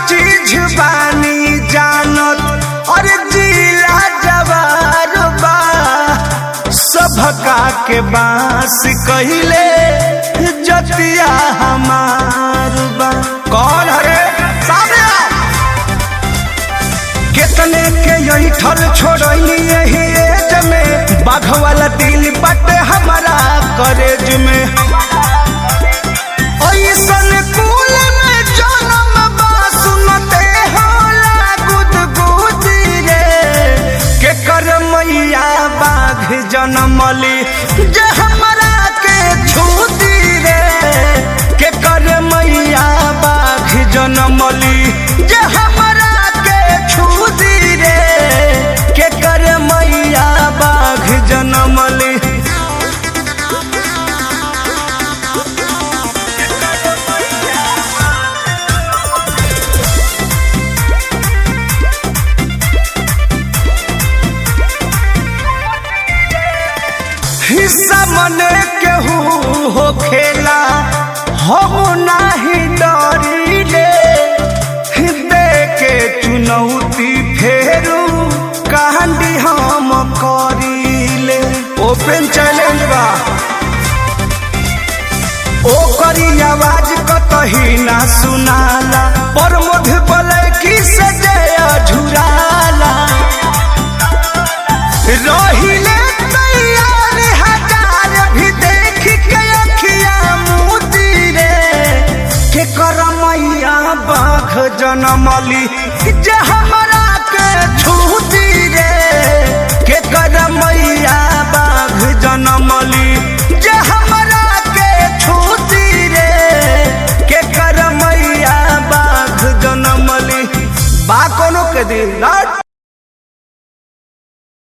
चीज बानी जानत और जिला जवार बा सभका के बांस कहिले जतिया हमार बा कौन हरे सामने आओ। कितने के यही ठल छोड़नी यही एज में बाघ वाला दिल बटे हमारा करेज में ऐसन कुल में जन्म बा सुनते होला गुदगुदी रे के कर मैया बाघ जनमली जे हमरा के छूती रे के कर मैया बाघ जनमली जे हमरा के छूती रे के कर मैया बाघ जनमली हिस्सा मने केहू हो खेला हम नाही डरिले हृदय के चुनौती फेरू कहानी हम करिले ओपन चैलेंज बा ओ करी आवाज कतही ना सुनाला पर मध बलैकी से जया झुराला रहिले तैयार हजार भी देख के अखिया मोती रे के करमैया बाघ जनमली जे हमरा के छूती रे के करमैया बाघ जनमली जे हमरा के छूती रे के करमैया बाघ जनमली बा कोनो के दिन ना